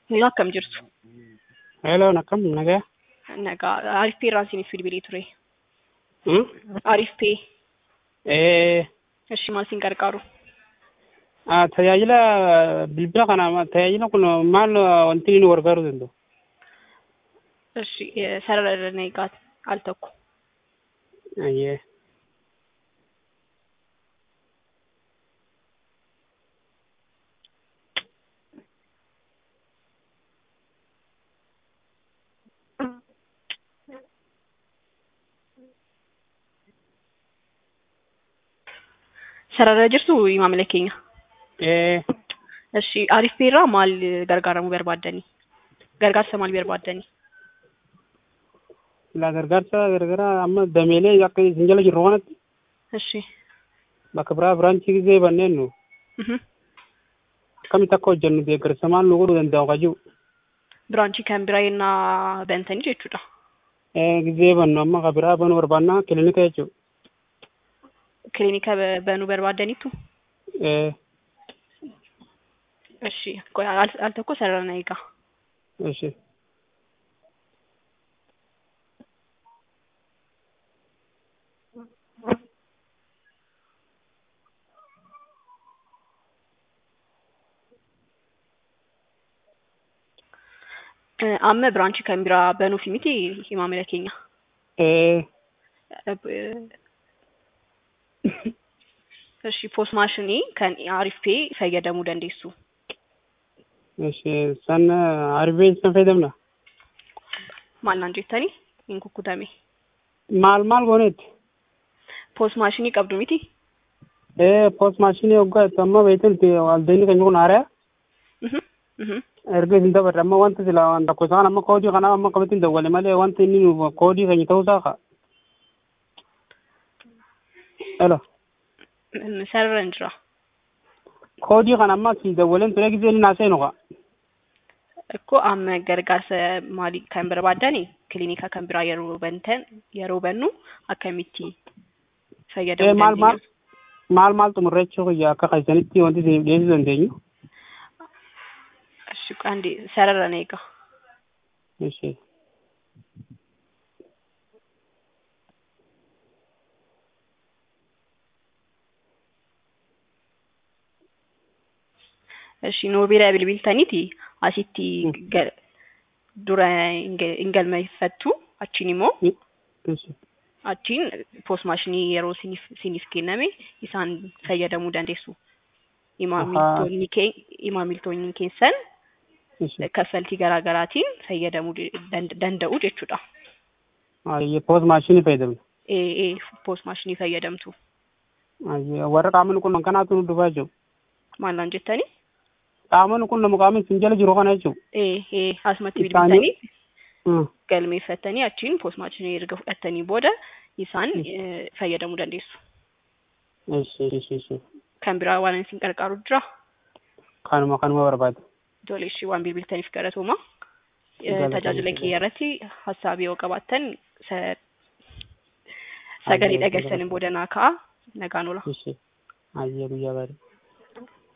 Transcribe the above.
Yoo akkam jirtu? Hello, akkam nagaa? Nagaa Arif Pee irraan isiniif bilbilee ture. Hmm? Arif Pee. Eh, Ishi maal isin gargaaru? ah, tajaajila bilbila kana tajaajila kun maal wanti nu gargaaruu danda'u? Ishi sarara irra na eegaa al tokko. Ayyee. Sarara jirtu maamila keenya. Eh, Ishi Arif Pee irraa maal gargaaramuu barbaaddanii? Gargaarsa maal barbaaddanii? la gargaarsa gargaraa amma dameelee akka isin jala jirru kanatti Ishi. bakka biraa biraanchii gisee banneen nu Mhm. akkamitti akka hojjennu deeggarsa maal nu godhuu danda'u qajibu. Biraanchii kan biraa yennaa bantanii jechuudha. Eh, gisee bannu amma ka biraa banuu barbaanna kilinika jechuudha. Kilinika ba- banuu barbaaddaniitu? Eh, Ishi. Qoy- Al al tokko sarara na eegaa. eshi. Eh, Amma biraanchii kan biraa banuufi miti maamila keenya. Eh, Ishi post maashinii kan Arif Pee fayyadamuu dandeessu. eshi san arifeen san fayyadamna. Maal naan jettanii? Hin kukkutame. Maal maal gooneetti? Post maashinii qabdu miti? Eh, post maashinii hoggaa itti amma beektan waldeenni keenya kun haaraya. Mhm. Mhm. erga isin dabarre amma wanti sila waan tokko isaan amma koodii kanaaf amma akkamitti hin dawwale malee wanti inni nu koodii keenya ta'uu isaa ka. Elo Mm, Sarara hin jira. koodii kana amma si dawwaleen ture gisee inni naasee nuqa. Akkoo amma gargaarsa maalii kan barbaaddani kilinika kan biraa yeroo bantan yeroo bannu akkamitti Eh fayyadamuu maal maal dandeenya? maal maal xumurrechuu kiyya akka keessanitti wanti isiniif dhiyeessuu dandeenyu. Ishi qandi sarara na eegaa. Ishee. Ishi nuu bira bilbiltaniiti asitti Mm. ga- dura hin ga- hin galmeeffattu achiin immoo Ishee. achiin post maashinii yeroo siniif siniif kenname isaan fayyadamuu dandeessu. Imaamiltoonni kee imaamiltoonni keessan Ishee. kaffaltii garaa garaatiin fayyadamuu de- dand- danda'u jechuudha. Ayyee post maashinii fayyadamna. Ee ee post maashinii fayyadamtu. Ayyee warra qaamni kun kanaatu nu dhufaa jiru. Maal naan jettanii? Qaamni kun nama qaamni isin jala jiru kana jechuudha. Ee ee asumatti Isaanii- bilbiltanii Hmm. galmeeffattanii achiin post maashinii erga fudhattanii booda isaan eh, fayyadamuu dandeessu. Ishee ishee ishee. Kan biraa waan isin gargaaru jira. Kanuma kanuma barbaade. Tole ishii waan bilbiltaniif galatooma. Eh, Galatooma. Tajaajila kiyya irratti hassaabii yoo qabaattan sa- sagalee Ayyee, dhageessaniin booda naa ka'a nagaan oola. Ishee. Ayyee guyyaa gaarii.